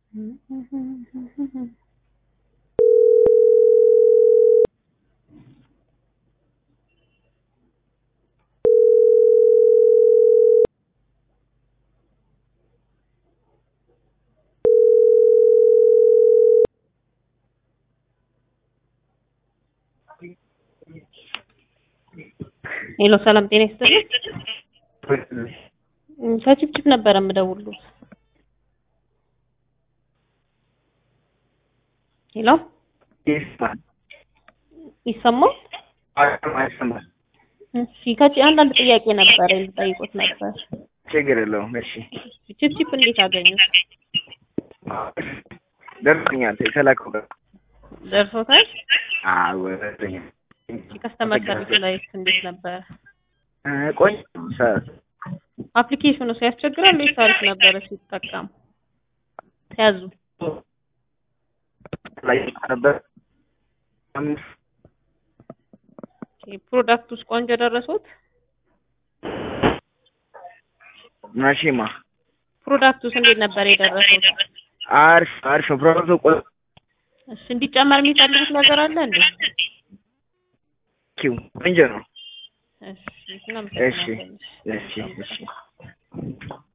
ሄሎ ሰላም ጤና ይስጥልኝ። ከችፕችፕ ነበረ የምደውሉት። ሄሎ ይሰማል? አይሰማል። እሺ ከቺ አንዳንድ ጥያቄ ነበረ ልጠይቆት ነበር። ችግር የለውም። እሺ ችፕችፕ እንዴት አገኙት? ደርሶኛል። የተላከው ደርሶታል? አዎ ደርሶኛል። ከስተመር ሰርቪስ ላይ እንዴት ነበር? ቆይ አፕሊኬሽኑ ሲያስቸግራል ወይስ አሪፍ ነበረ ሲጠቀሙ? ሲያዙ ላይ ነበር አምስት ፕሮዳክት ውስጥ ቆንጆ ደረሱት? መቼማ ፕሮዳክት ውስጥ እንዴት ነበር የደረሱት? አሪፍ አሪፍ ነው። ፕሮዳክቱ ቆይ እሺ እንዲጨመር የሚፈልጉት ነገር አለ እንዴ? ኪው ቆንጆ ነው። እሺ እሺ እናመሰግናለን። እሺ እሺ